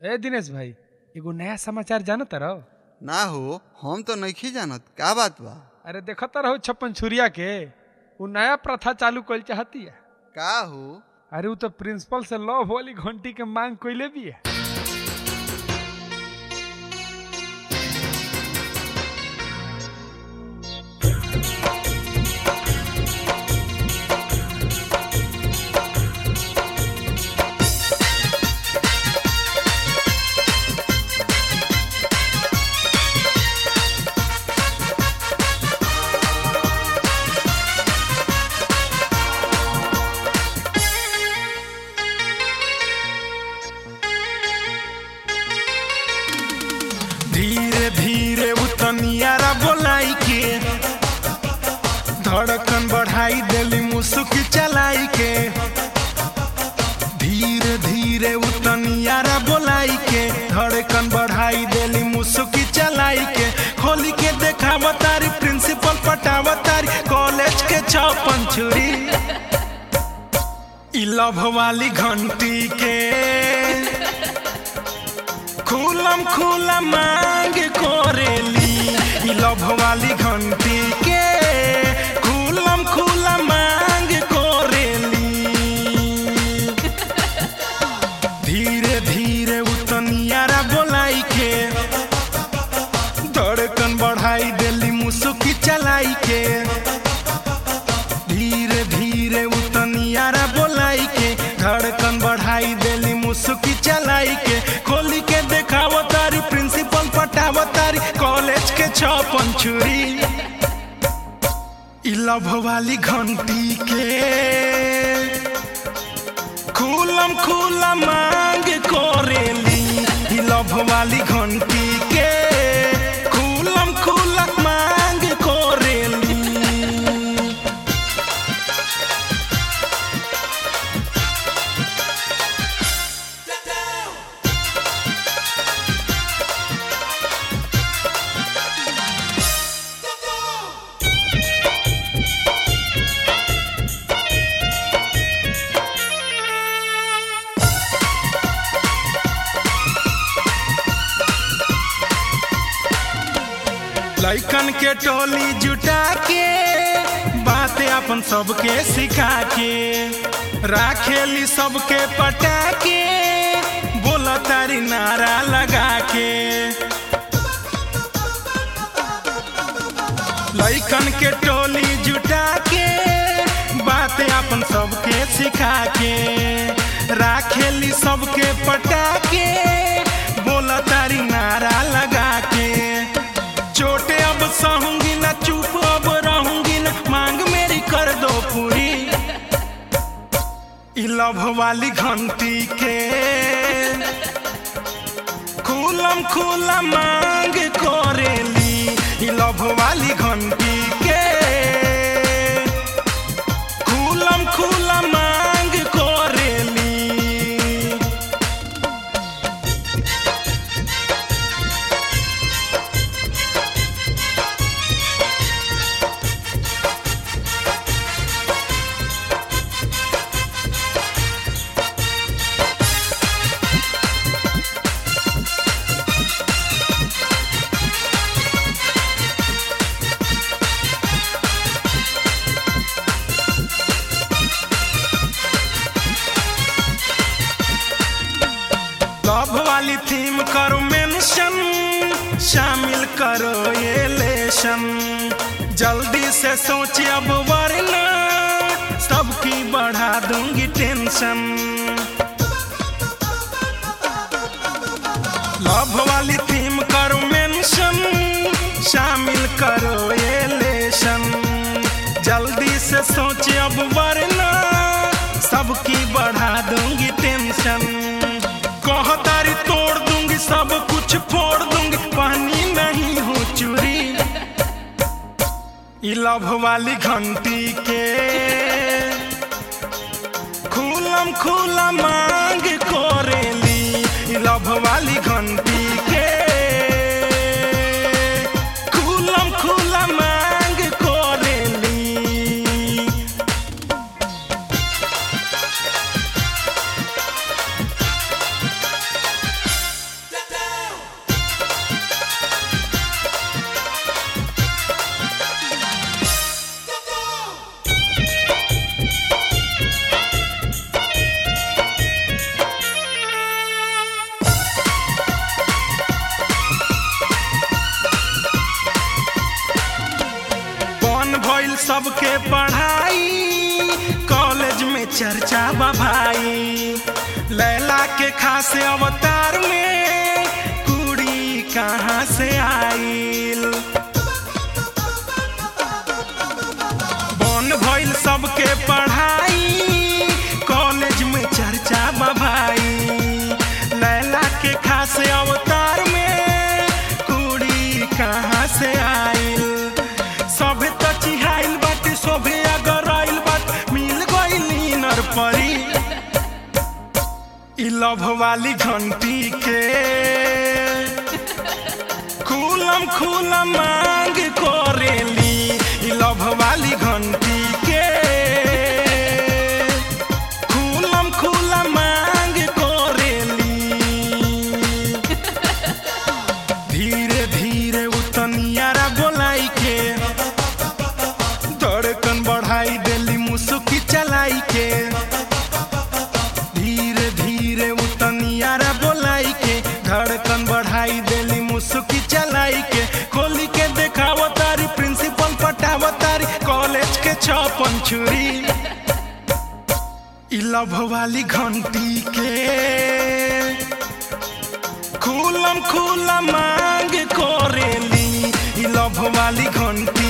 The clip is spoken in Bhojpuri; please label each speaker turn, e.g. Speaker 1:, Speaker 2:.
Speaker 1: ए दिनेश भाई एगो नया समाचार जानत रहो
Speaker 2: ना हो हम तो नहीं जानत का बात बा
Speaker 1: अरे देखत रहो छप्पन छुरिया के वो नया प्रथा चालू कल चाहती है
Speaker 2: का हो
Speaker 1: अरे वो तो प्रिंसिपल से लव वाली घंटी के मांग कोइले भी है
Speaker 3: धीरे धीरे उतनियारा बोलाई के धड़कन बढ़ाई देली मुसुकी चलाई के धीरे धीरे उतनियारा बोलाई के धड़कन बढ़ाई देली मुसुकी चलाई के खोली के देखा तारी प्रिंसिपल पटावा तारी कॉलेज के छप्पन छुरी ई लव वाली घंटी के खुलम खुला मांग कोरेली ई लव वाली घंटी के खुलम खुला मांग कोरेली धीरे धीरे उतनियारा बोलाई के धड़कन बढ़ाई देली मुसुकी चलाई के धीरे धीरे उतनियारा बोलाई के धड़कन बढ़ाई देली मुसुकी चलाई के खोली के देखाव तारी प्रिंसिपल पटाव तारी कॉलेज के छप्पन छुरी ई लव वाली घंटी के खुलम खुला मांग कोरेली ई लव वाली घंटी के खुलम खुला मांग कोरेली लैकन के टोली जुटा के बातें अपन सबके सिखा के राखेली सबके पटा के बोला तारी नारा लगा के लैकन के टोली जुटा के बातें अपन सबके सिखा के राखेली सबके पटा के बोला तारी नारा लगा के चोटे अब सहूंगी ना चुप अब रहूंगी ना मांग मेरी कर दो पूरी ई लव वाली घंटी के खुलम खुला मांग कोरेली ई लव वाली घंटी के खुलम खुला मांग कोरेली लव वाली थीम करो मेंशन शामिल करो ये लेशन जल्दी से सोच अब वरना सबकी बढ़ा दूंगी टेंशन लव वाली थीम करो मेंशन शामिल करो ये लेशन जल्दी से सोच अब वरना सबकी बढ़ा दूंगी टेंशन कहतारी तोड़ दूंगी सब कुछ फोड़ दूंगी पानी नहीं हूँ चूरी ई लव वाली घंटी के खुलम खुला मांग कोरेली ई लव वाली घंटी के खुलम खुला मांग कोरेली सबके पढ़ाई कॉलेज में चर्चा बा भाई लैला के खास अवतार में कुड़ी कहाँ से आईल बन भइल सबके पढ़ाई कॉलेज में चर्चा बा भाई लैला के खास अवतार में कुड़ी कहाँ से आईल सभे त चिहाइल बाटे सभे अगर आइल बात मिल गइल नर परी इ लभ वाली घंटी के खुलम खुलम मांग करेली इ लभ वाली घंटी के खुलम खुलम मांग करेली धीरे धीरे उतनियारा बोलाई के धड़कन बढ़ाई देली मुसुकी चलाई के धीरे धीरे उतनियारा बोलाई के धड़कन बढ़ाई देली मुसुकी चलाई के खोली के देखाव तारी प्रिंसिपल पटाव तारी कॉलेज के छपन छुरी इ लभ वाली घंटी के खुलम खुलम मांग करेली इ लभ वाली घंटी